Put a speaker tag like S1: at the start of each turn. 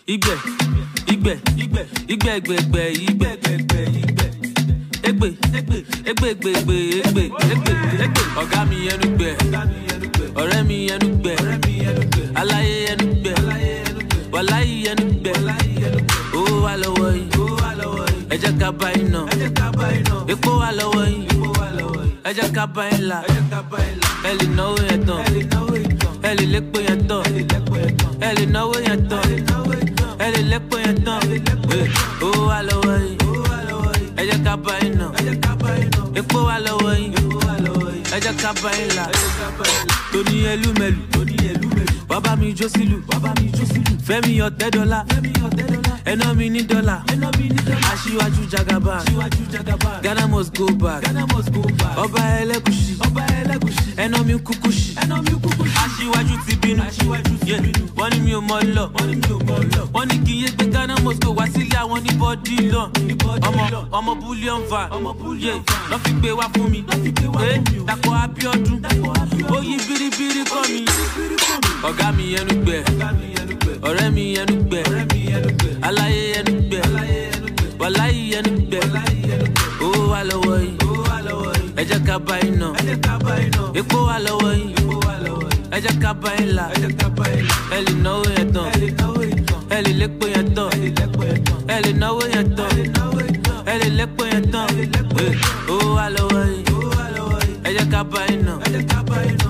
S1: Igbe, igbe, igbe, igbe, igbe, igbe, igbe, igbe, igbe. Egbe, egbe, egbe, egbe, egbe, egbe, egbe, egbe. Ọ̀gá mi ẹnu gbẹ, ọ̀rẹ́ mi ẹnu gbẹ, aláyé ẹnu gbẹ, wàláyé ẹnu gbẹ. Owó wà lọ́wọ́ yìí, ẹ jẹ́ ká bá yín nà. Epo wà lọ́wọ́ yìí, ẹ jẹ́ ká bá yín là. Ẹ lè náwó yẹn tán, ẹ lè lépo yẹn tán, ẹ lè náwó yẹn tán, ẹ lè lépo yẹn tán. Eh, Owó wà lọ́wọ́ yìí, ẹ jẹ́ ká bá yín nà. Epo wà lọ́wọ́ yìí, ẹ jẹ́ ká bá yín là. Tóní ẹlúmẹlù, bàbá mi jó sílù, fẹ́mi ọ̀tẹ́ dọ́là, ẹná mi ní dọ́là, aṣíwájú jagaba, Ghana must go back, ọba ẹlẹ́kùsì, ẹná mi kúkúsì, aṣíwájú ti bínú, Yeah, wọ́n ní mi ò mọ lọ, wọ́n ní kí n yé gbé Ghana must go wá sílé àwọn ní bọ́dí lọ, ọmọ ọmọ bullion van, Yeah, lọ́ fi gbé wá fún mi, Eh, Dàpọ̀ Abíọ́dún, ó yí biribiri kọ́ mi, ọ̀gá mi ẹnu gbẹ, ọ̀rẹ́ mi ẹnu gbẹ, aláyé ẹnu gbẹ, wàláyé ẹnu gbẹ, owó wà lọ́wọ́ yìí, ẹ jẹ́ ká bá yín nà, epo wà lọ́wọ́ yìí, ẹ jẹ́ ká bá yín là, ẹ lè náwó yẹn tán, ẹ lè lépo yẹn tán, ẹ lè náwó yẹn tán, ẹ lè lépo yẹn tán, Eh, owó wà lọ́wọ́ yìí, ẹ jẹ́ ká bá yín nà,